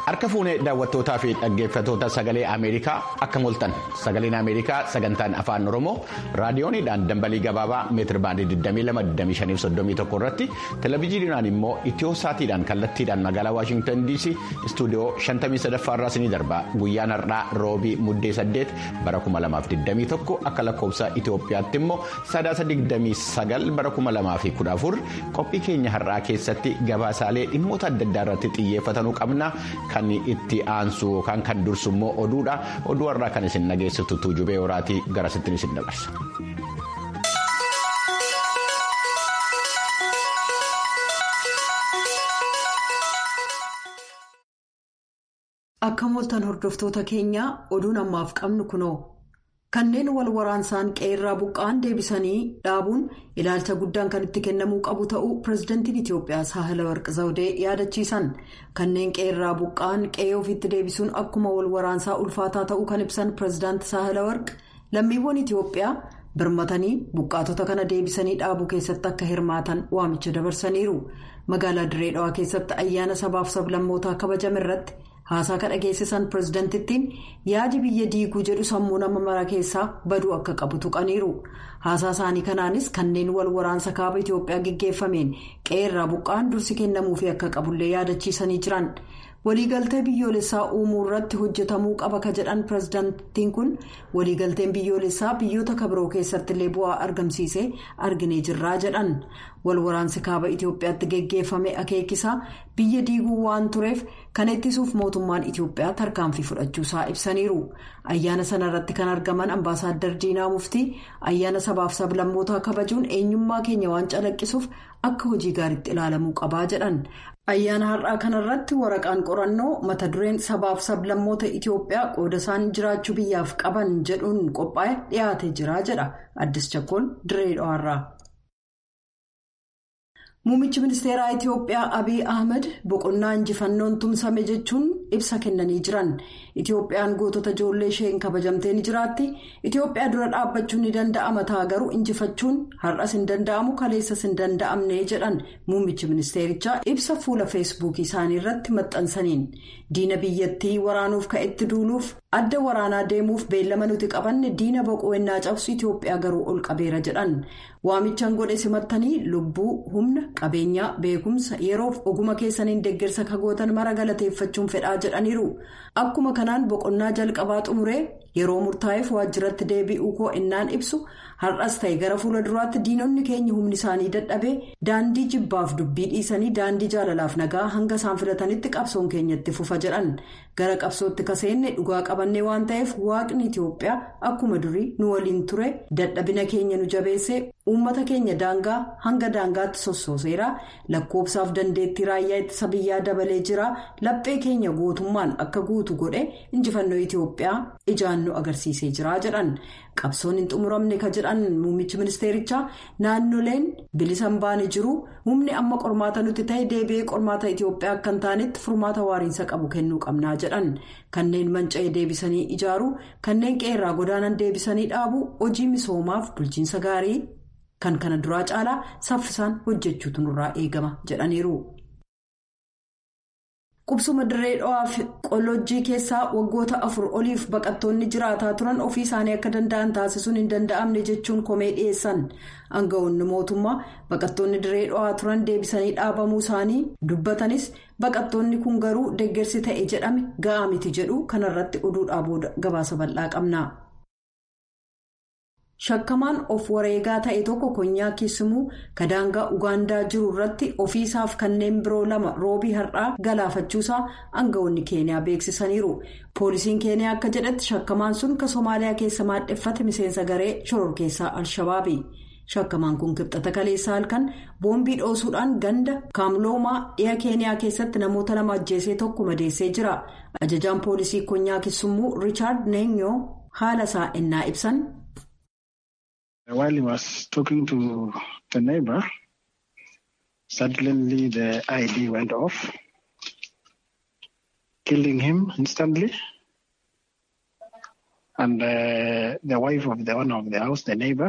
Harka fuunee daawwattootaa fi dhaggeeffattoota sagalee Ameerikaa akka moltan sagaleen Ameerikaa sagantaan afaan Oromoo raadiyooniidhaan dambalii gabaabaa meetir baandii 22,2531 irratti televezyiiniidhaan immoo itiyoo saatiidhaan kallattiidhaan magaalaa Waashingtan DC istuudiyoo 53 irraa isinii darba guyyaan har'aa roobii muddee 8 bara 2021 akka lakkoofsa Itiyoophiyaatti immoo sadaasa 29 bara 2014 qophii keenya har'aa keessatti gabaasaalee dhimmoota adda addaa irratti xiyyeeffatanuu qabna. Kan itti aansu yookaan kan dursu immoo oduudha. Oduu har'aa kan isin dhageessistu tuujubee horaatii garasittiin isin dabarsa. Akka mooltan hordoftoota keenyaa oduun ammaaf qabnu kunoo. Kanneen wal waraansaan qe'ee buqqa'an deebisanii dhaabuun ilaalcha guddaan kan itti kennamuu qabu ta'uu pirezidantiin Itiyoophiyaa Saahilawarqi Zawudee yaadachiisan. Kanneen qe'ee buqqa'an qe'ee ofiitti deebisuun akkuma wal waraansaa ulfaataa ta'uu kan ibsan pirezidaanti Saahilawarqi lammiiwwan Itiyoophiyaa birmatanii buqqaatota kana deebisanii dhaabuu keessatti akka hirmaatan waamicha dabarsaniiru. Magaalaa Dirree Dhawaa keessatti ayyaana sabaaf sablammootaa kabajame irratti. haasaa kan dhageessisan pireezidantittiin yaadi biyya diiguu jedhu sammuu nama mara keessaa baduu akka qabu tuqaniiru haasaa isaanii kanaanis kanneen wal waraansa kaaba itiyoophiyaa geggeeffameen qe'ee buqqa'an dursi kennamuufi akka qabullee yaadachiisanii jiran waliigaltee biyyoolessaa uumuu irratti hojjetamuu qaba ka jedhan pireezidantittiin kun waliigalteen biyyoolessaa biyyoota kabiroo keessatti illee bu'aa argamsiisee arginee jirraa jedhan wal waraansi kaaba itiyoophiyaatti geggeeffame akeekisaa biyya diiguu waan tureef. kan ittisuuf mootummaan itiyoophiyaa tarkaanfii fudhachuusaa ibsaniiru ayyaana sana irratti kan argaman ambaasaaddar diinaa muftii ayyaana sabaaf sablammootaa kabajuun eenyummaa keenya waan calaqqisuuf akka hojii gaariitti ilaalamuu qabaa jedhan ayyaana har'aa kanarratti waraqaan qorannoo mata dureen sabaaf sablammoota itiyoophiyaa qooda isaan jiraachuu biyyaaf qaban jedhuun qophaa'e dhiyaatee jira jedha addis chakkoon dirree dhawaarraa. Muummichi ministeeraa Itiyoophiyaa Abiy Ahmed boqonnaa injifannoon tumsame jechuun ibsa kennanii jiran. Itiyoophiyaan gootota ijoollee isheen kabajamtee ni jiraatti. Itiyoophiyaa dura dhaabbachuun ni danda'ama ta'a garuu injifachuun har'as hin danda'amu kaleessas hin danda'amne jedhan muummichi ministeerichaa ibsa fuula feesbuukii isaanii irratti maxxansaniin. Diina biyyattii waraanuuf ka'etti duuluuf adda waraanaa deemuuf beellama nuti qabanne diina boqonnaa cabsu Itiyoophiyaa garuu ol qabeera jedhan. Waamichaan godhe simattanii lubbuu humna qabeenyaa beekumsa yeroof oguma keessaniin deeggarsa kagootan mara galateeffachuun fedhaa jedhaniiru. Akkuma kanaan boqonnaa jalqabaa xumuree yeroo murtaa'eef waajjiratti deebi'uu koo innaan ibsu har'as ta'e gara fuula duraatti diinonni keenya humni isaanii dadhabee daandii jibbaaf dubbii dhiisanii daandii jaalalaaf nagaa hanga isaan filatanitti qabsoon keenyatti fufa jedhan gara qabsootti kaseenne dhugaa qabannee waan ta'eef waaqni Itiyoophiyaa akkuma durii nu waliin ture dadhabina keenya nu jabeesse uummata keenya daangaa hanga daangaatti sossooseera lakkoobsaaf dandeettii raayyaa ittisa biyyaa dabalee jira laphee keenya gootummaan akka guutu godhe injifannoo Itiyoophiyaa ijaan nu agarsiisee jira jedhan. qabsoon hin xumuramne ka jedhan muummichi ministeerichaa naannoleen bilisa hin baane jiru humni amma qormaata nuti ta'e deebi'ee qormaata itiyoophiyaa akka hin taanetti furmaata waariinsa qabu kennuu qabnaa jedhan kanneen manca'ee deebisanii ijaaru kanneen qeerraa godaanan deebisanii dhaabu hojii misoomaaf bulchiinsa gaarii kan kana duraa caalaa saffisaan hojjechuutu nurraa eegama jedhaniiru. qubsuma dirree dhawaa fi qolojjii keessaa waggoota afur oliif baqattoonni jiraataa turan ofii isaanii akka danda'an taasisuun hin danda'amne jechuun komee dhiyeessan aangawoonni mootummaa baqattoonni dirree dhawaa turan deebisanii dhaabamuu isaanii dubbatanis baqattoonni kun garuu deeggarsi ta'e jedhame ga'aa miti jedhu kanarratti oduudhaa booda gabaasa bal'aa qabna. shakkamaan of wareegaa ta'e tokko konyaa kisimuu kadaangaa ugaandaa jiru irratti ofiisaaf kanneen biroo lama roobii har'aa galaafachuusaa aangawoonni keeniyaa beeksisaniiru poolisiin keeniyaa akka jedhetti shakkamaan sun ka soomaaliyaa keessa maadheffate miseensa garee shororkeessaa al-shabaabi shakkamaan kun kibxata kaleessaa halkan boombii dhoosuudhaan ganda kaamloomaa dhiha keeniyaa keessatti namoota lama ajjeesee tokko madeessee jira ajajaan poolisii konyaa kisumuu riichaard neenyoo haala isaa innaa ibsan. While he was talking to the neighbor, suddenly the ID went off, killing him instantly. And uh, the wife of the owner of the house, the neighbor,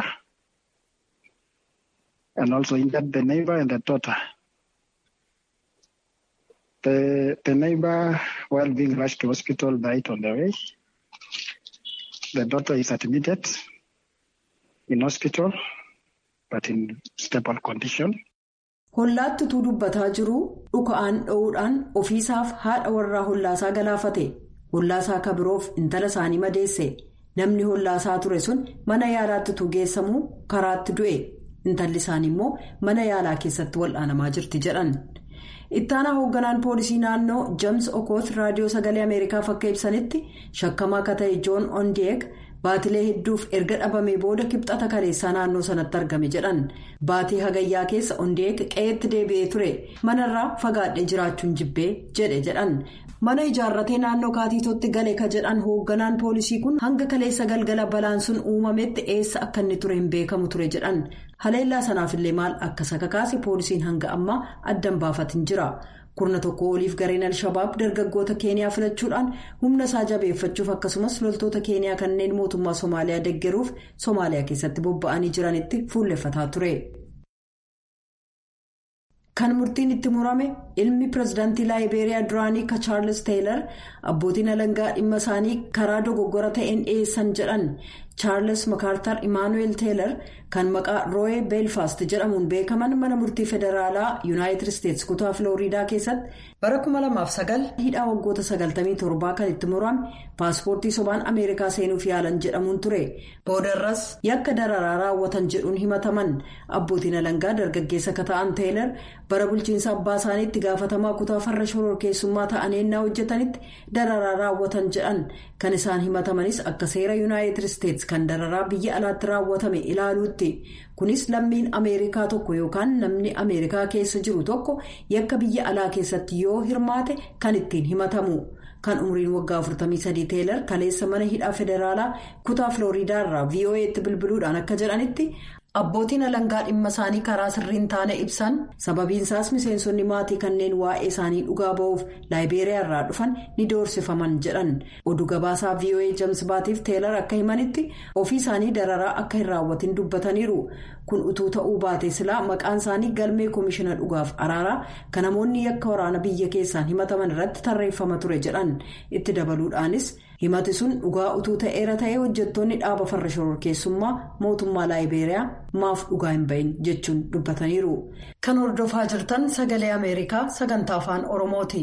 and also injured the neighbor and the daughter. The, the neighbor, while being rushed to hospital, died on the way. The daughter is admitted in hospital, but in stable condition. Hollaatti utuu dubbataa jiruu dhuka'aan dho'uudhaan ofiisaaf haadha warraa hollaasaa galaafate. Hollaasaa akka biroof intala isaanii madeesse. Namni hollaasaa ture sun mana yaalaatti utuu geessamuu karaatti du'e. Intalli isaanii immoo mana yaalaa keessatti wal'aanamaa jirti jedhan. Ittaanaa hoogganaan poolisii naannoo James Okoth raadiyoo sagalee Ameerikaaf akka ibsanitti shakkamaa akka ta'e Joon Ondiek baatilee hedduuf erga dhabamee booda kibxata kaleessaa naannoo sanatti argame jedhan. Baatii hagayyaa keessa Ondiek qe'eetti deebi'ee ture. Manarraa fagaadhee jiraachuun jibbee jedhe jedhan. Mana ijaarratee naannoo kaatiitootti gale ka jedhan hoogganaan poolisii kun hanga kaleessa galgala balaan sun uumametti eessa akka inni ture hin beekamu ture jedhan. Haleellaa sanaafillee maal akka sakakaase poolisiin hanga ammaa addan baafatin jira. Kurna tokko oliif gareen Alshabaab dargaggoota Keeniyaa filachuudhaan humna isaa jabeeffachuuf akkasumas loltoota Keeniyaa kanneen mootummaa Somaaliyaa deggeruuf Somaaliyaa keessatti bobba'anii jiranitti fuulleffataa ture. Kan murtiin itti murame ilmi pirezidaantii laayibeeriyaa duraanii ka chaarles teelar abbootiin alangaa dhimma isaanii karaa dogoggora ta'een dhiyeessan jedhan chaarles makaartar imaanuweel teelar kan maqaa rooye beelfaast jedhamuun beekaman mana murtii federaalaa yuunaayitid isteetsi kutaa filooriidaa keessatti bara 2009 hidhaa waggoota 97 kan itti murame paaspoortii sobaan ameerikaa seenuuf yaalan jedhamuun ture boodarras yakka dararaa raawwatan jedhuun himataman abbootiin alangaa dargaggeessa ka ta'an teelar bara bulchiinsa abbaa isaaniitti gaafatamaa kutaa farra shororkeessummaa ta'anii hojjetanitti dararaa raawwatan jedhan kan isaan himatamanis akka seera yuunaayitid isteetsi kan dararaa biyya alaatti raawwatame ilaaluutti kunis lammiin ameerikaa tokko yookaan namni ameerikaa keessa jiru tokko yakka biyya alaa keessatti yoo hirmaate kan ittiin himatamu. kan umriin waggaa 43 teelar kaleessa mana hidhaa federaalaa kutaa filooriidaa irraa vo'eetti bilbiluudhaan akka jedhanitti abbootiin alangaa dhimma isaanii karaa sirriin taane ibsan sababiinsaas miseensonni maatii kanneen waa'ee isaanii dhugaa ba'uuf laayibeeriyaa irraa dhufan ni doorsifaman jedhan oduu gabaasaa voa james baatiif teelar akka himanitti ofii isaanii dararaa akka hin raawwatin dubbataniiru kun utuu ta'uu baate silaa maqaan isaanii galmee koomishina dhugaaf araaraa kan namoonni yakka waraana biyya keessaan himataman irratti tarreeffama ture jedhan itti dabaluudhaanis himati sun dhugaa utuu ta'eera ta'ee hojjettoonni dhaaba farra shororkeessummaa mootummaa laayibeeriyaa maaf dhugaa hin bahin jechuun dubbataniiru kan hordofaa jirtan sagalee ameerikaa sagantaa afaan oromooti.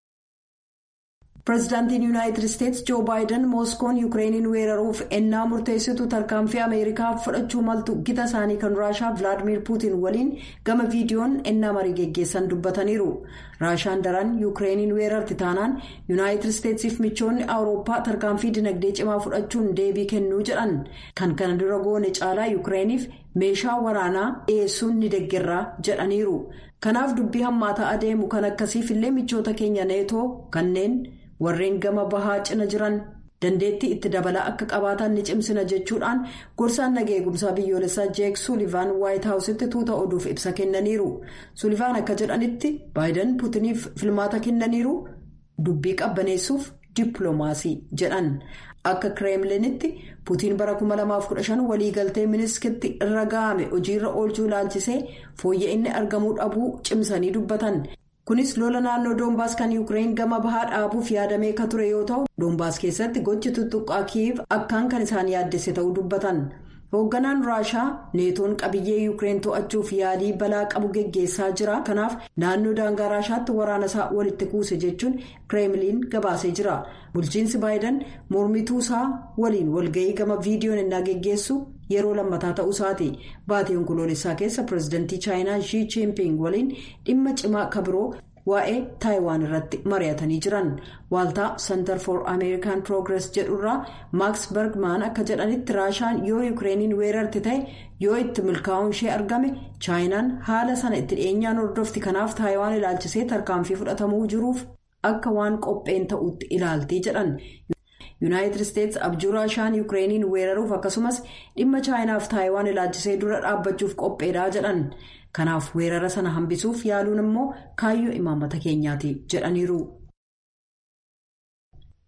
pireezidaantiin yuunaayitid isteetsi joo baayiden mooskoon yuukireeniin weeraruuf ennaa murteessitu tarkaanfii ameerikaa fudhachuu maltu gita isaanii kan raashaa vilaadimiir puutiin waliin gama viidiyoon ennaa marii geggeessan dubbataniiru raashaan daran yuukireeniin weerarti taanaan yuunaayitid isteetsiif michoonni awurooppaa tarkaanfii dinagdee cimaa fudhachuun deebii kennuu jedhan kan kana dura goone caalaa yuukireeniif meeshaa waraanaa dhiyeessuun ni deeggarraa jedhaniiru kanaaf dubbii hammaataa adeemu kan akkasiif illee michoota keenya neetoo kanneen. warreen gama bahaa cina jiran dandeettii itti dabalaa akka qabaatan ni cimsina jechuudhaan gorsaan nageenya eegumsaa biyyoolessaa jeek suulivaan waayit haawusitti tuuta oduuf ibsa kennaniiru suulivaan akka jedhanitti baayiden puutiniif filmaata kennaniiru dubbii qabbaneessuuf dippiloomaasii jedhan akka kireemlinitti puutiin bara 2015 waliigaltee miniskitti irra ga'ame hojiirra oolchuu ilaalchisee fooyya'inni argamuu dhabuu cimsanii dubbatan. kunis lola naannoo doombaas kan yuukireen gama bahaa dhaabuuf yaadamee ka ture yoo ta'u doombaas keessatti gochi tuttuqqaa kiiv akkaan kan isaan yaaddesse ta'uu dubbatan hoogganaan raashaa neetoon qabiyyee yuukireen to'achuuf yaalii balaa qabu geggeessaa jira kanaaf naannoo daangaa raashaatti waraana isaa walitti kuuse jechuun kireemliin gabaasee jira bulchiinsi baayiden mormituu isaa waliin walga'ii gama viidiyoon innaa geggeessu. yeroo lammataa ta'uu isaati baatii onkoloolessaa keessa pireezidantii chaayinaa shii chiinping waliin dhimma cimaa kabiroo waa'ee taayiwaan irratti mari'atanii jiran waaltaa center for american progress jedhurraa maaks bergman akka jedhanitti raashaan yoo yuukireeniin weerarti ta'e yoo itti milkaa'uun ishee argame chaayinaan haala sana itti dhiyeenyaan hordofti kanaaf taayiwaan ilaalchisee tarkaanfii fudhatamuu jiruuf akka waan qopheen ta'utti ilaaltii jedhan. yuunaayitid isteetsi abjuu raashaan yuukireeniin weeraruuf akkasumas dhimma chaayinaaf taayiwaan ilaalchisee dura dhaabbachuuf qopheedhaa jedhan kanaaf weerara sana hambisuuf yaaluun immoo kaayyoo imaammata keenyaati jedhaniiru.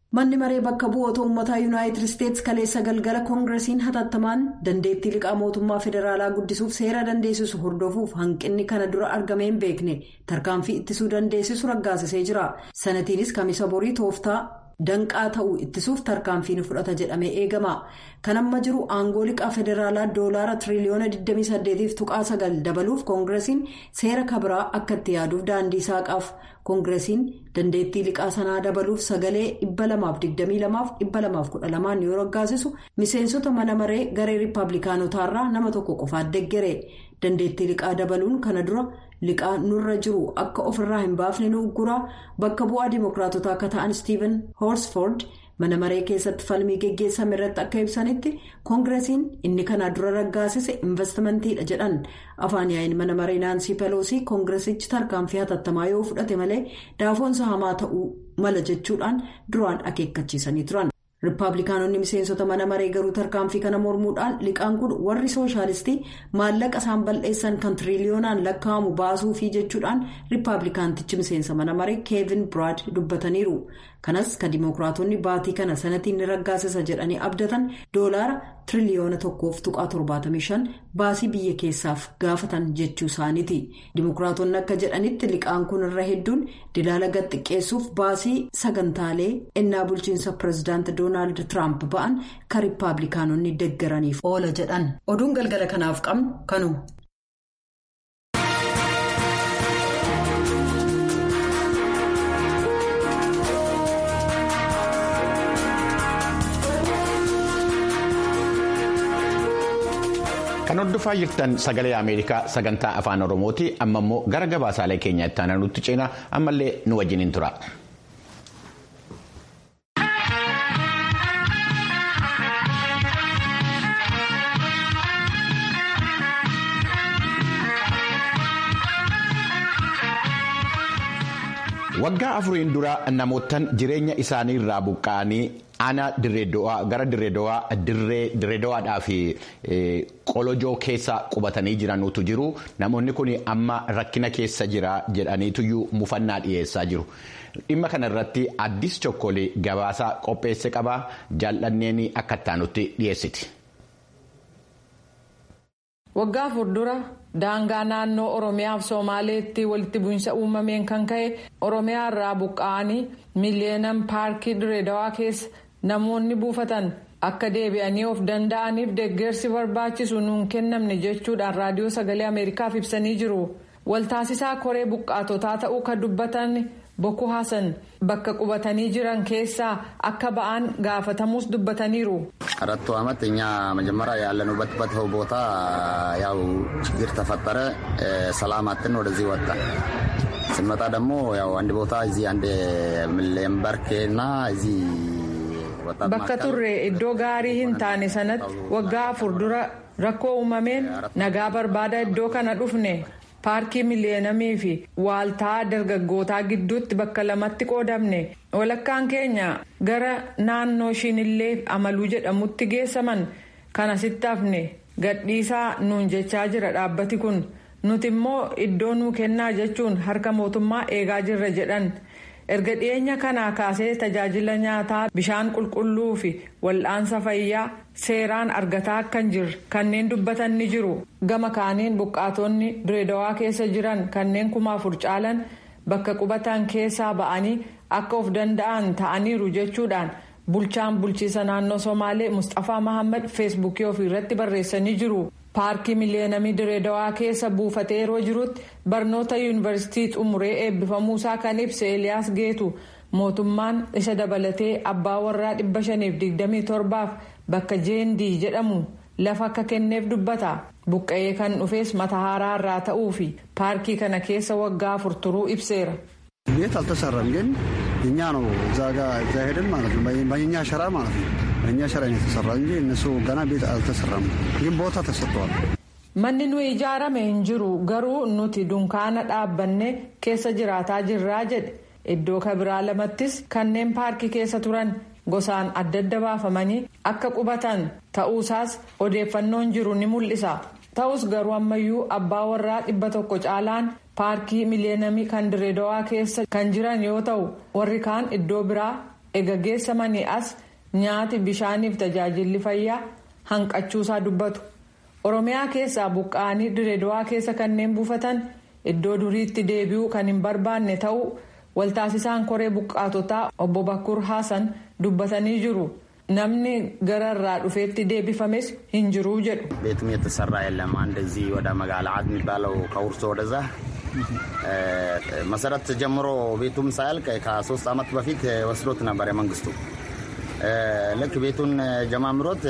manni maree bakka bu'oota uummataa yuunaayitid isteetsi kaleessa galgala koongiresiin hatattamaan dandeettii liqaa mootummaa federaalaa guddisuuf seera dandeessisu hordofuuf hanqinni kana dura argamee hin beekne tarkaanfii ittisuu dandeessisu raggaasisee jira sanatiinis kamisa borii tooftaa danqaa ta'uu ittisuuf tarkaanfii ni fudhata jedhamee eegama kan amma jiru aangoo liqaa federaalaa doolaara tiriliyoona 28.9 dabaluuf koongiresiin seera kabiraa akka itti yaaduuf daandii saaqaaf koongiresiin dandeettii liqaa sanaa dabaluuf sagalee 222-212 yoo raggaasisu miseensota mana maree garee riippaabilikaanotaarraa nama tokko qofaat deggere dandeettii liqaa dabaluun kana dura liqaa nurra jiru akka ofirraa hin baafne nu ugguraa bakka bu'aa dimookiraatotaa akka ta'an stiiven hoorsford mana maree keessatti falmii geggeessame irratti akka ibsanitti koongiresiin inni kana dura raggaasise investimantiidha jedhan afaan yaa'iin mana maree naansii peloosii koongiresichi tarkaanfii hatattamaa yoo fudhate malee daafoonsa hamaa ta'uu mala jechuudhaan duraan akeekkachiisanii turan. riippaabilikaanonni miseensota mana maree garuu tarkaanfii kana mormuudhaan liqaan kun warri sooshaalistii maallaqa isaan bal'eessan kan tiriliyoonaan lakkaa'amu baasuufii jechuudhaan riippaabilikaantichi miseensa mana maree keevin biraad dubbataniiru kanas kan dimookiraatonni baatii kana sanatiin ni raggaasisa jedhanii abdatan doolaara tiriliyoona tokkoof tuqaa 75 baasii biyya keessaaf gaafatan jechuu isaaniiti dimookiraatonni akka jedhanitti liqaan kun irra hedduun dilaala gad xiqqeessuuf baasii sagantaalee ennaa bulchiinsa pireezidaanti doonaald tiraamp ba'an kan riippaabilikaanonni deggaraniif oola jedhan oduun galgala kanaaf qabnu kanuma. Kan hordofaa jirtan sagalee Ameerikaa sagantaa afaan Oromooti. Amma immoo gara gabaasaalee keenya itti aanutti ceenaa ammallee nu wajjiniin tura. Waggaa afuriin dura namootaan jireenya isaanii irraa buqqa'anii aanaa gara dirreedo'aadhaa fi qolojoo keessa qubatanii jiranutu jiru. Namoonni kun amma rakkina keessa jira jedhaniituyyuu mufannaa dhiyeessaa jiru. Dhimma kana irratti addis chokkolee gabaasa qopheesse qaba. Jaallanneen akka ittaanutti dhiyeessiti. Waggaa afur dura daangaa naannoo Oromiyaa fi Somaaleetti walitti bu'iinsa uumameen kan ka'e Oromiyaa irraa buqqa'anii miiliyeenam paarkii Direedawaa keessa namoonni buufatan akka deebi'anii of danda'aniif deeggarsi barbaachisu nuun kennamne jechuudhaan raadiyoo sagalee Ameerikaaf ibsanii jiru. Waltaasisaa koree buqqaatotaa ta'uu kan dubbatan Boko Hasan bakka qubatanii jiran keessaa akka ba'an gaafatamuus dubbataniiru. አራቱ ዓመት እኛ መጀመሪያ ያለንበት ቦታ ያው ችግር ተፈጠረ። ሰላም አጥን ወደዚህ ወጣ ስንመጣ ደግሞ ያው አንድ ቦታ እዚህ አንድ ሌምበርኬና እዚህ bakka turre iddoo gaarii hin taane sanatti waggaa afur dura rakkoo uumameen nagaa barbaada iddoo kana dhufne paarkii miliyeenamii fi waaltaa dargaggootaa gidduutti bakka lamatti qoodamne walakkaan keenya gara naannoo shinillee amaluu jedhamutti geessaman kan asitti hafne gadhiisaa nuun jechaa jira dhaabbati kun nuti immoo iddoo nuu kennaa jechuun harka mootummaa eegaa jirra jedhan erga dhiyeenya kanaa kaasee tajaajila nyaataa bishaan qulqulluu fi wal'aansa fayyaa seeraan argataa akka hin jirre kanneen dubbatan ni jiru gama kaaniin buqqaatonni direedawaa keessa jiran kanneen kuma afur caalan bakka qubatan keessaa ba'anii akka of danda'an ta'aniiru jechuudhaan bulchaan bulchiisa naannoo somaalee mustafaa mahammad feesbuukii ofiirratti barreessanii jiru. paarkii miliyeenamii direedawaa keessa buufatee yeroo jirutti barnoota yuunivarsiitii xumuree eebbifamuusaa kan ibse eliyaas geetu mootummaan isa dabalatee abbaa warraa 527f bakka jeendii jedhamu lafa akka kenneef dubbata buqqa'ee kan dhufes matahaaraa irraa ta'uu fi paarkii kana keessa waggaa afur turuu ibseera. ቤት አልተሰራም፣ ግን እኛ ነው እዛ ጋ እዛ ሄደን ማለት ነው በኛ ሸራ ማለት ነው በእኛ ሸራ ነው የተሰራ እንጂ እነሱ ገና ቤት አልተሰራም፣ ግን ቦታ ተሰጥተዋል። manni nuyi ijaarame hin jiru garuu nuti dunkaana dhaabbanne keessa jiraataa jirraa jedhe iddoo kabiraa lamattis kanneen paarkii keessa turan gosaan adda adda baafamanii akka qubatan ta'uusaas odeeffannoon jiru ni mul'isa ta'us garuu ammayyuu abbaa warraa dhibba tokko caalaan paarkii miliyeenamii kan direedawaa keessa kan jiran yoo ta'u warri kaan iddoo biraa ega geessamanii as nyaati bishaaniif tajaajilli fayyaa hanqachuusaa dubbatu oromiyaa keessaa buqqa'anii direedawaa keessa kanneen buufatan iddoo duriitti deebi'uu kan hin barbaanne ta'uu waltaasisaan koree buqqaatotaa obbo Bakkur Haasan dubbatanii jiru. namni gararraa dhufeetti deebifames hin jiru jedhu. ቤትም የተሰራ የለም አንድ እዚህ ወደ መጋላ አድ የሚባለው ከውርሶ ወደዛ መሰረት ጀምሮ ቤቱም ሳያልቅ ከሶስት ዓመት በፊት ወስዶት ነበር የመንግስቱ ልክ ቤቱን ጀማምሮት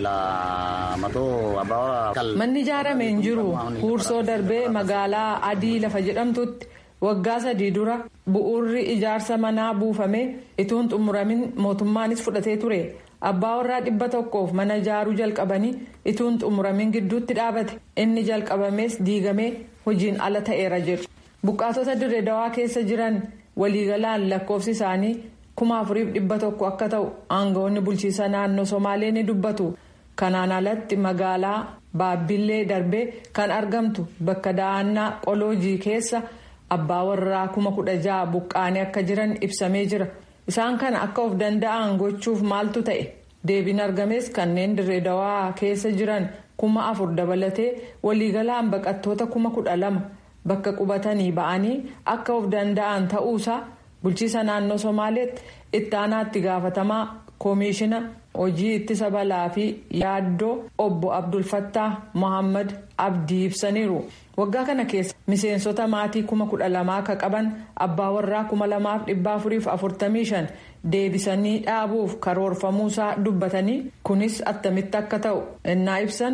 ለመቶ አባወራ manni ijaarame hin jiru huursoo darbee magaalaa adii lafa jedhamtutti waggaa sadii dura bu'uurri ijaarsa manaa buufamee ituun xumuramin mootummaanis fudhatee ture abbaa warraa dhibba tokkoof mana ijaaruu jalqabanii ituun xumuramin gidduutti dhaabate inni jalqabamees diigamee hojiin ala ta'eera jedhu buqqaatota dirree dawaa keessa jiran waliigalaan lakkoofsi isaanii kuma afuriif dhibba tokko akka ta'u aangawoonni bulchiisa naannoo somaalee ni dubbatu kanaan alatti magaalaa baabbillee darbee kan argamtu bakka da'annaa qoloojii keessa. abbaa warraa kuma kudha ja'a buqqaanii akka jiran ibsamee jira isaan kana akka of danda'an gochuuf maaltu ta'e deebiin argames kanneen dirree dawaa keessa jiran kuma afur dabalatee waliigalaan baqattoota kuma kudha lama bakka qubatanii ba'anii akka of danda'an ta'uusaa bulchiisa naannoo somaaleetti ittaanaatti gaafatamaa koomiishina hojii ittisa balaa fi yaaddoo obbo abdulfattaa mohammad abdii ibsaniiru. waggaa kana keessa miseensota maatii kuma kudha lamaa akka qaban abbaa warraa kuma lamaaf dhibba afuriif afurtamii shan deebisanii dhaabuuf karoorfamuusaa dubbatanii kunis attamitti akka ta'u innaa ibsan.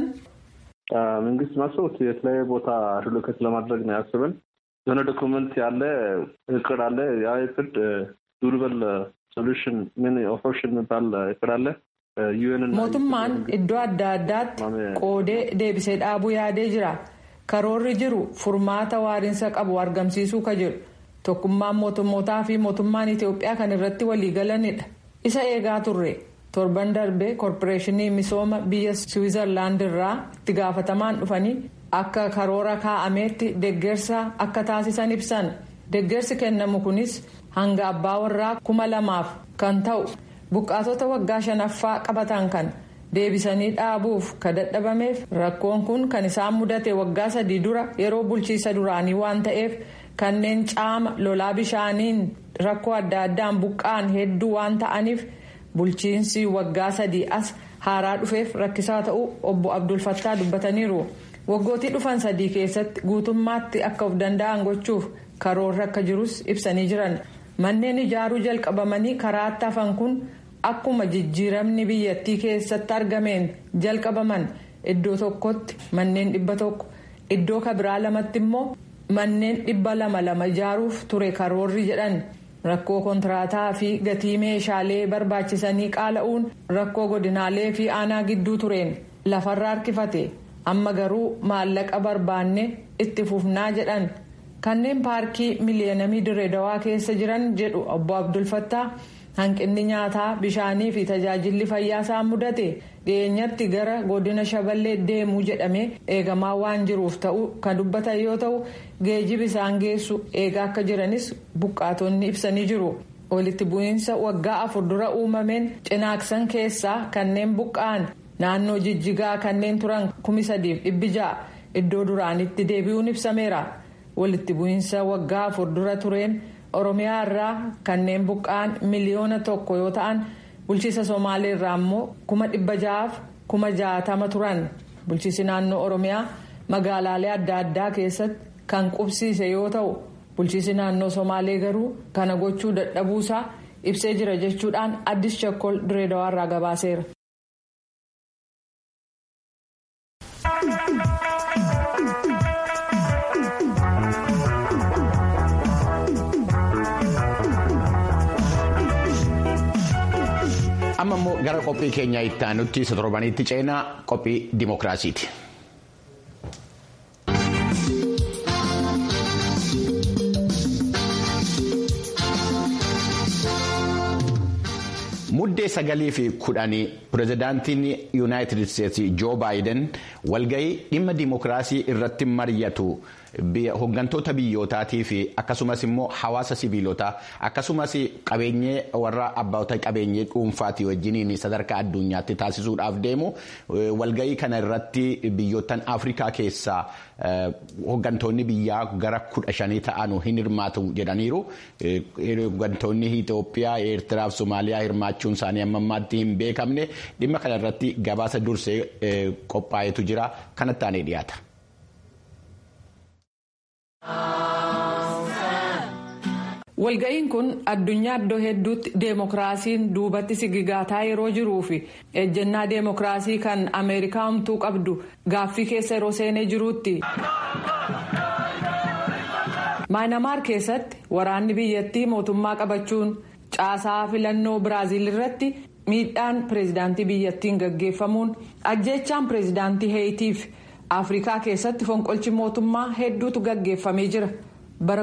መንግስት ማሰቡት የተለያየ ቦታ ሪሎኬት ለማድረግ ነው ያስብን የሆነ ዶክመንት ያለ እቅድ አለ ያ እቅድ ዱርበል ሶሉሽን ምን ኦፕሽን የሚባል እቅድ አለ mootummaan iddoo adda addaatti qoodee deebisee dhaabuu yaadee jira. karoorri jiru furmaata waariinsa qabu argamsiisuu ka jedhu tokkummaan mootummootaa fi mootummaan itiyoophiyaa kan irratti waliigalanidha isa eegaa turre torban darbe koorporeeshinii misooma biyya siwiizerlaand irraa itti gaafatamaan dhufanii akka karoora kaa'ameetti deggersa akka taasisan ibsan deggersi kennamu kunis hanga abbaa warraa kuma lamaaf kan ta'u buqqaatota waggaa shanaffaa qabatan kan. deebisanii dhaabuuf ka dadhabameef rakkoon kun kan isaan mudate waggaa sadii dura yeroo bulchiisa duraanii waan ta'eef kanneen caama lolaa bishaaniin rakkoo adda addaan buqqaan hedduu waan ta'aniif bulchiinsi waggaa sadii as haaraa dhufeef rakkisaa ta'uu obbo abdulfattaa dubbataniiru waggootii dhufan sadii keessatti guutummaatti akka of danda'an gochuuf karoorri akka jirus ibsanii jiran manneen ijaaruu jalqabamanii karaatti hafan kun. akkuma jijjiiramni biyyattii keessatti argameen jalqabaman iddoo tokkotti manneen dhibba tokko iddoo kabiraa lamatti immoo manneen dhibba lama lama ijaaruuf ture karoorri jedhan rakkoo kontiraataa fi gatii meeshaalee barbaachisanii qaala'uun rakkoo godinaalee fi aanaa gidduu tureen lafarra harkifate amma garuu maallaqa barbaanne itti fufnaa jedhan kanneen paarkii miliyeenamii dirree dawaa keessa jiran jedhu obbo abdulfattaa. hanqinni nyaataa bishaanii fi tajaajilli fayyaa isaan mudate dhiyeenyatti gara godina shaballee deemuu jedhamee eegamaa waan jiruuf ta'u kan dubbatan yoo ta'u geejjibi isaan geessu eegaa akka jiranis buqqaatonni ibsanii jiru walitti bu'iinsa waggaa afur dura uumameen cinaaksan keessaa kanneen buqqa'an naannoo jijjigaa kanneen turan kumi sadiif dhibbi ja'a iddoo duraanitti deebi'uun ibsameera walitti bu'iinsa waggaa afur dura tureen. oromiyaa irraa kanneen buqqa'an miliyoona tokko yoo ta'an bulchiisa somaalee irraa immoo kuma dhibba ja'aaf kuma jaatama turan bulchiisi naannoo oromiyaa magaalaalee adda addaa keessatti kan qubsiise yoo ta'u bulchiisi naannoo somaalee garuu kana gochuu dadhabuusaa ibsee jira jechuudhaan addis chakkol direedawaa irraa gabaaseera. amma immoo gara qophii keenya itti aanutti isa torbanitti ceenaa qophii dimookiraasiiti. muddee sagalii fi kudhanii pirezidaantiin yuunaayitid isteetsi joo baayiden walgahii dhimma dimookiraasii irratti mari'atu hooggantoota biyyootaatii fi akkasumas immoo hawaasa sibiilotaa akkasumas qabeenyee warra abboota qabeenyee dhuunfaatii wajjiniin sadarkaa addunyaatti taasisuudhaaf deemu walgahii kana irratti biyyoottan afrikaa keessaa hooggantoonni biyyaa gara kudha shanii ta'an hin hirmaatu jedhaniiru hooggantoonni Itoophiyaa Eertiraa fi Somaaliyaa hirmaachuun isaanii amma ammaatti hin beekamne dhimma kana irratti gabaasa dursee qophaa'etu jira kanatti aanee dhiyaata. Walga'iin kun addunyaa iddoo hedduutti deemokiraasiin duubatti sigigaataa yeroo jiruu fi ejjennaa deemokiraasii kan Ameerikaa homtuu qabdu gaaffii keessa yeroo seenee jiruutti. Maayinamaar keessatti waraanni biyyattii mootummaa qabachuun caasaa filannoo Biraaziil irratti miidhaan pireezidaantii biyyattiin gaggeeffamuun ajjeechaan pireezidaantii Heeyitiif Afrikaa keessatti fonqolchi mootummaa hedduutu gaggeeffamee jira. bara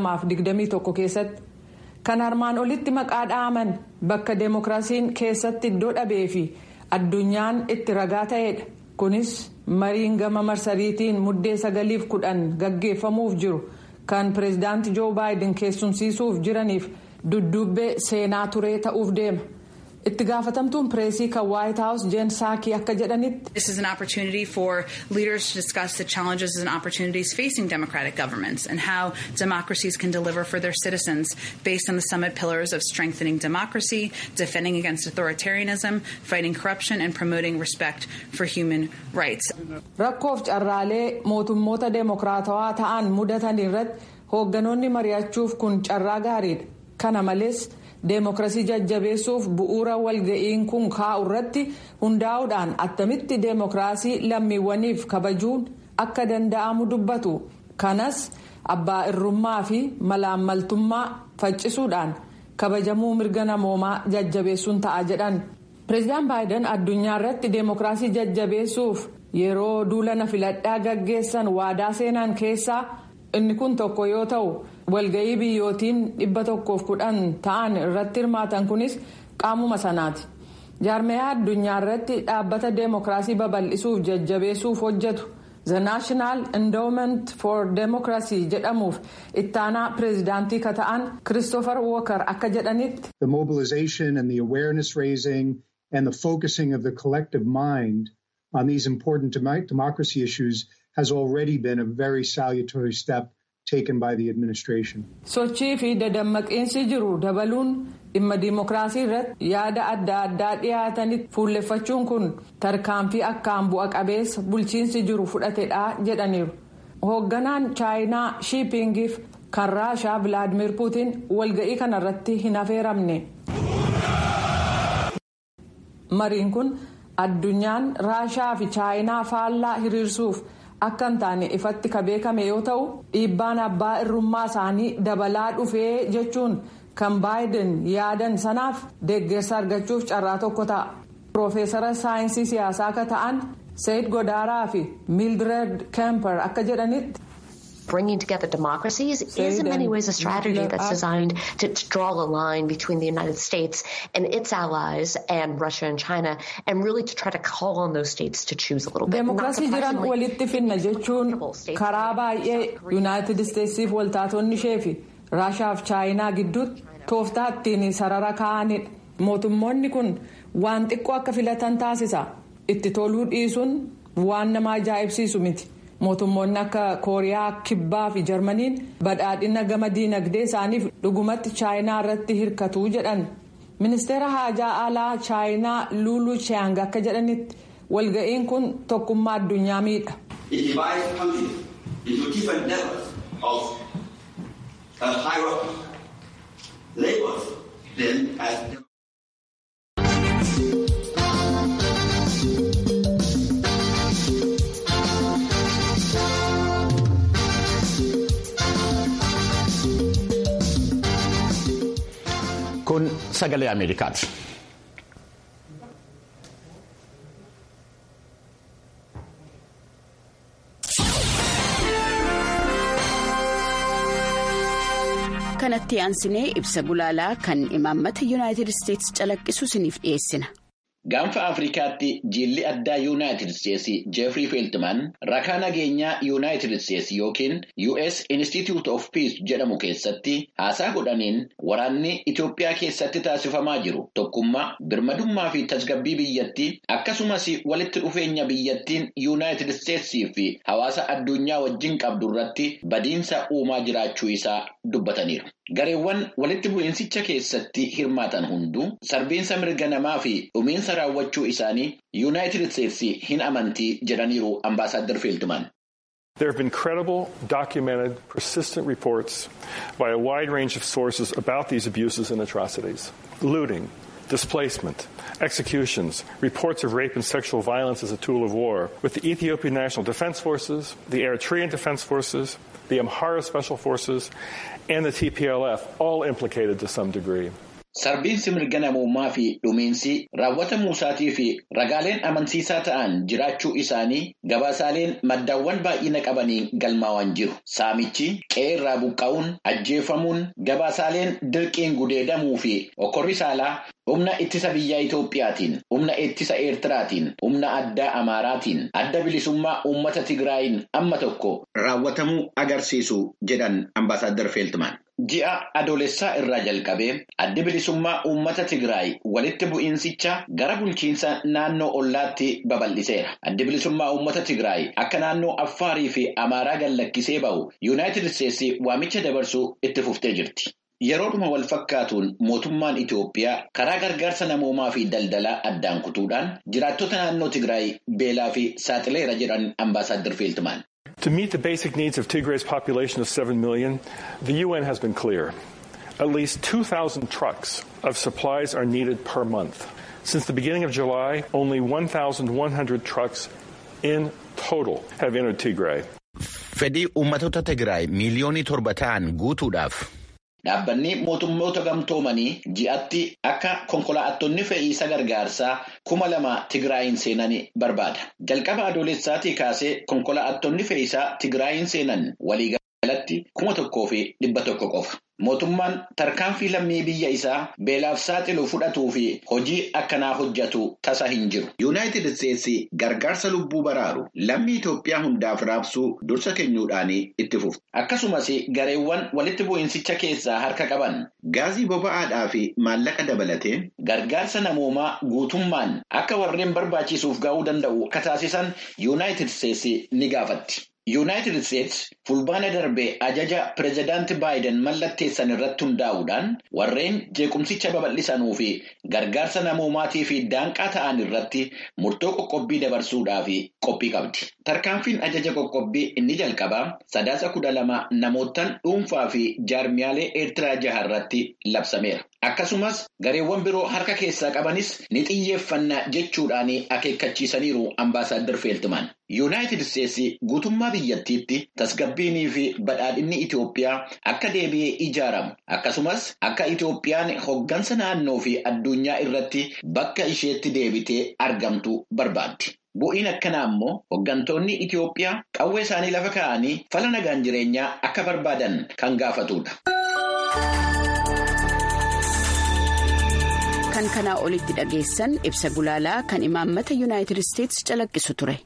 2021 keessatti kan armaan olitti maqaa dha'aman bakka deemokiraasiin keessatti iddoo dhabee fi addunyaan itti ragaa ta'edha kunis mariin gama marsariitiin muddee sagaliif kudhan gaggeeffamuuf jiru kan pireezidaanti joo baayiden keessumsiisuuf jiraniif dudduubbee seenaa turee ta'uuf deema. itti gaafatamtuun pireesii kan waayit haawus jeen saakii akka jedhanitti. This is an opportunity for leaders to discuss the challenges and opportunities facing democratic governments and how democracies can deliver for their citizens based on the summit pillars of strengthening democracy, defending against authoritarianism, fighting corruption and promoting respect for human rights. Rakkoof carraalee mootummoota deemokiraatawaa ta'an mudatan irratti hoogganoonni mari'achuuf kun carraa gaariidha. Kana malees. deemokiraasii jajjabeessuuf bu'uura walga'iin kun kaa'u irratti hundaa'uudhaan attamitti deemokiraasii lammiiwwaniif kabajuun akka danda'amu dubbatu kanas abbaa irrummaa fi malaammaltummaa faccisuudhaan kabajamuu mirga namoomaa jajjabeessuun ta'a jedhan pireezidaan baayiden addunyaa irratti deemokiraasii jajjabeessuuf yeroo duulana filadhaa gaggeessan waadaa seenan keessaa inni kun tokko yoo ta'u. walga'ii biyyootiin dhibba tokkoof kudhan ta'an irratti hirmaatan kunis qaamuma sanaati jaarmiyaa addunyaa irratti dhaabbata deemokiraasii babal'isuuf jajjabeessuuf hojjetu the national endowment for democracy jedhamuuf ittaanaa pireezidaantii ka ta'an christopher walker akka jedhanitti. the mobilization and the awareness raising and the focusing of the collective mind on these important democracy issues has already been a very salutary step. taken by the administration. sochii fi dadammaqiinsi jiru dabaluun dhimma diimokiraasii irratti yaada adda addaa dhiyaatanitti fuulleffachuun kun tarkaanfii akkaan bu'a qabeessa bulchiinsi jiru fudhatedha jedhaniiru hoogganaan chaayinaa shiipingiif kan raashaa vilaadimir puutiin walga'ii kanarratti hin affeeramne. mariin kun addunyaan raashaa fi chaayinaa faallaa hiriirsuuf. akka hin taane ifatti ka beekame yoo ta'u dhiibbaan abbaa irrummaa isaanii dabalaa dhufee jechuun kan baayiden yaadan sanaaf deeggarsa argachuuf carraa tokko ta'a. Piroofeesara saayinsii siyaasaa akka ta'an Sayid Godaaraa fi Mildred Kemper akka jedhanitti. Bringing together democracies is in many ways a strategy that's designed to, to draw a line between the United States and its allies and Russia and China and really to try to call on those states to choose a little bit. Deemokiraasii jiran walitti finna jechuun karaa baay'ee Yuunaayitid Isteetsiif waltaatonni ishee fi Raashaaf Chaayinaa gidduutti tooftaa ittiin sarara kaa'anidha. Mootummoonni kun waan xiqqoo akka filatan taasisa. Itti toluu dhiisuun waan nama ajaa'ibsiisu miti. mootummoonni akka kooriyaa kibbaa fi jarmaniin badhaadhina gama diinagdee isaaniif dhugumatti chaayinaa irratti hirkatu jedhan ministeera haajaa alaa chaayinaa luuluu chiang akka jedhanitti walga'iin kun tokkummaa addunyaa miidha. kun sagalee ameerikaati. kanatti aansinee ibsa gulaalaa kan imaammata yuunaayitid isteetsi calaqqisu isiniif dhiyeessina. Gaanfa Afrikaatti jiilli addaa Yuunaayitid Isteetsi Jeefrii Feeltimaan rakaa nageenyaa Yuunaayitid Isteetsi yookiin US Institute of Peace jedhamu keessatti haasaa godhaniin waraanni Itoophiyaa keessatti taasifamaa jiru tokkummaa birmadummaa fi tasgabbii biyyattii akkasumas walitti dhufeenya biyyattiin Yuunaayitid Isteetsii fi hawaasa addunyaa wajjin qabdu irratti badiinsa uumaa jiraachuu isaa dubbataniiru. Gareewwan walitti bu'iinsicha keessatti hirmaatan hunduu sarbiinsa mirga namaa fi dhumiinsa raawwachuu isaanii yuunaayitid isteetsi hin amantii jedhaniiru ambaasaadder feeltimaan. There have been credible, documented, persistent reports by a wide range of sources about these abuses and atrocities. Looting, displacement, executions, reports of rape and sexual violence as a tool of war, with the Ethiopian National Defense Forces, the Eritrean Defense Forces, the Amhara Special Forces, and the TPLF all implicated to some degree. Sarbiinsi mirga namummaa fi dhumiinsi raawwatamuu isaatii fi ragaaleen amansiisaa ta'an jiraachuu isaanii gabaasaaleen maddaawwan baay'ina qabaniin galmaa'an jiru. Saamichi qe'ee irraa buqqa'uun ajjeefamuun gabaasaaleen dirqiin gudeedamuu fi okorri saalaa humna ittisa biyyaa Itoophiyaatiin, humna ittisa Eertiraatiin, humna addaa Amaaraatiin, adda bilisummaa uummata Tigraayin amma tokko raawwatamuu agarsiisu jedhan ambaasaadder Feeltimaan. Ji'a adoolessaa irraa jalqabee addi bilisummaa uummata Tigraay walitti bu'iinsicha gara bulchiinsa naannoo ollaatti babal'iseera. Addi bilisummaa uummata Tigraay akka naannoo Affaarii fi Amaaraa gallakkisee ba'u Yuunaayitid Isteetsi waamicha dabarsuu itti fuftee jirti. Yeroodhuma wal fakkaatuun mootummaan Itoophiyaa karaa gargaarsa namoomaa fi daldalaa addaan kutuudhaan jiraattota naannoo Tigraay beelaa fi saaxileera jedhan ambaasaadder Feeltimaan. To meet the basic needs of Tigray's population of 7 million, the UN has been clear. At least 2,000 trucks of supplies are needed per month. Since the beginning of July, only 1,100 trucks in total have entered Tigray. Fedhii uummattoota Tigraay miiliyoonii torba ta'an guutuudhaaf. Dhaabbanni mootummoota gamtoomanii ji'atti akka konkolaattonni fe'iisa gargaarsaa kuma lama Tigraayin seenan barbaada. Jalqaba adoolessaatii kaasee konkolaattonni fe'iisaa Tigraayin seenan waliigalatti kuma tokkoo fi dhibba tokko qofa. Mootummaan tarkaanfii lammii biyya isaa beelaaf saaxilu fudhatuu fi hojii akkanaa hojjetu tasa hin jiru. Yuunaayitid Isteetsi gargaarsa lubbuu baraaru lammii Itoophiyaa hundaaf raabsuu dursa kennuudhaan itti fufti. Akkasumas gareewwan walitti bu'insicha keessaa harka qaban gaazii boba'aadhaa fi maallaqa dabalatee gargaarsa namoomaa guutummaan akka warreen barbaachisuuf ga'uu danda'u akka taasisan Yuunaayitid Isteetsi ni gaafatti. Yuunaayitid Isteetsi fulbaana darbee ajaja pireezidaantii Baayiden mallatteessan irratti hundaa'uudhaan warreen jeequmsicha babal'isanuu fi gargaarsa namoomaatii fi daanqaa ta'an irratti murtoo qoqqobbii dabarsuudhaaf qophii qabdi. Tarkaanfiin ajaja qoqqobbii inni jalqabaa sadaasa kudha lama namootaan dhuunfaa fi jaarmiyaalee Eertiraa jaha irratti labsameera. Akkasumas gareewwan biroo harka keessaa qabanis ni xiyyeeffanna jechuudhaan akeekkachiisaniiru ambaasaadder Feeltimaan. Yuunaayitid Isteetsi guutummaa biyyattiitti tasgabbiinii fi badhaadhinni Itoophiyaa akka deebi'ee ijaaramu akkasumas akka Itoophiyaan hoggansa naannoo fi addunyaa irratti bakka isheetti deebitee argamtu barbaaddi. Bu'iin akkanaa immoo hoggantoonni Itoophiyaa qawwee isaanii lafa kaa'anii fala nagaan jireenyaa akka barbaadan kan gaafatudha. Kan kanaa olitti dhageessan ibsa gulaalaa kan imaammata Yuunaayitid Isteetsi calaqqisu ture.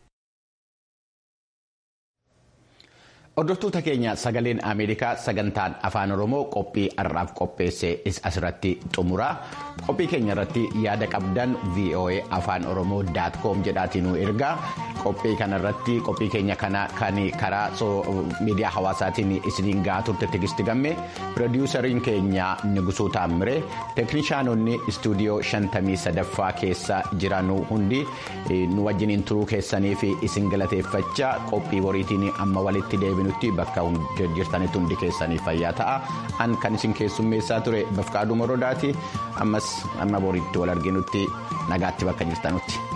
Hordoftoota keenya sagaleen Ameerikaa sagantaan afaan Oromoo qophii har'aaf qopheesse asirratti xumura. Qophii keenya irratti yaada qabdan VOA afaan Oromoo daat koom jedhaatiin nu ergaa. Qophii kanarratti qophii keenya kana kan karaa miidiyaa hawaasaatiin isiniin gahaa turte tigisti gamme piroodiwusariin keenya Nigusuu Taammire teeknishaanonni istuudiyoo shantamii sadaffaa keessa jiran hundi nu wajjiniin turuu keessanii fi isin galateeffachaa qophii boriitiin amma walitti deebinu. bakka jirtanitti hundi keessanii fayyaa ta'a an kan isin keessummeessaa ture bafqaaduu morodaati ammas amma boriitti wal arginutti nagaatti bakka jirtanutti.